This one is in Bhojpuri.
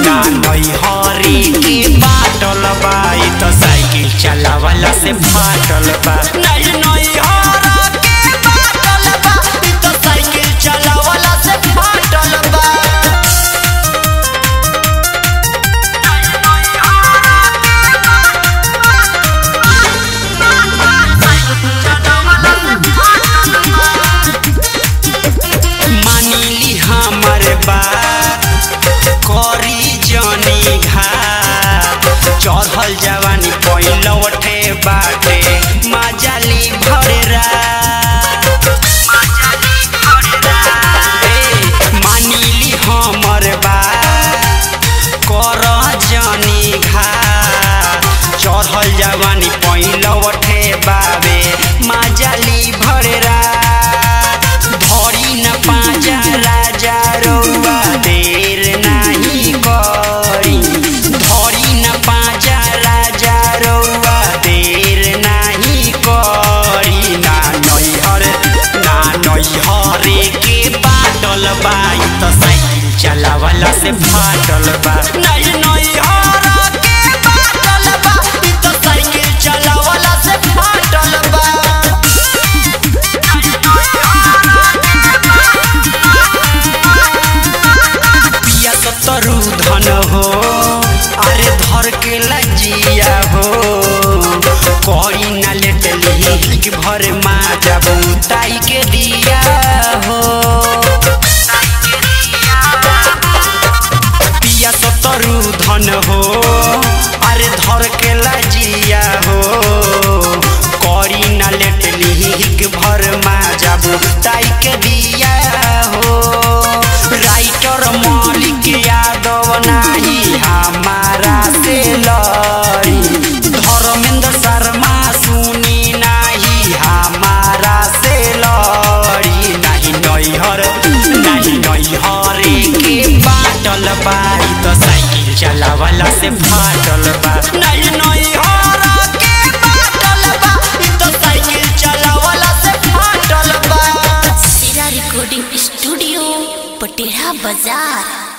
ना नई हरी के बाटल बा ई तो साइकिल चलावला से फाटल बा नहीं नई हरा के बाटल बा ई तो साइकिल चलावला से फाटल बा मानिली हमर बात करी जनी घात चढ़ल जवानी पहिलवटे बाटे मजाली भर रात ए, मानिली हमर बात कर जनी घात चढ़ल जवानी पहिलवटे बाबे मजाली भर रात धरी न पाजा राजा रौआ देर नाही करी धरी न पाजा राजा रौआ देर नाही करी ना नैहर ना नैहरे के बाटल बा ई त साइकिल चलावला से फाटल बा नहीं नैहर के बाटल बा ई त साइकिल चलावला से फाटल बा पिया सतरु धन हो अरे धर के लजिया हो करी ना लेटली कि भर मा जब ताई के दिया हो पिया सतरु धन हो अरे धर के लजिया हो करी ना लेटली कि भर मा जब ताई के दिया हो राइटर मालिक यादव नाही हमारा से लड़ी धर्मेंद्र शर्मा सुनी नाही हमारा से लड़ी नहीं नैहर नहीं नैहरे के बाटल बा ई तो साइकिल चलावला से फाटल बा नहीं नैहर के बाटल बा ई तो साइकिल चलावला से फाटल बा सिरा रिकॉर्डिंग स्टूडियो पटेरा बाजार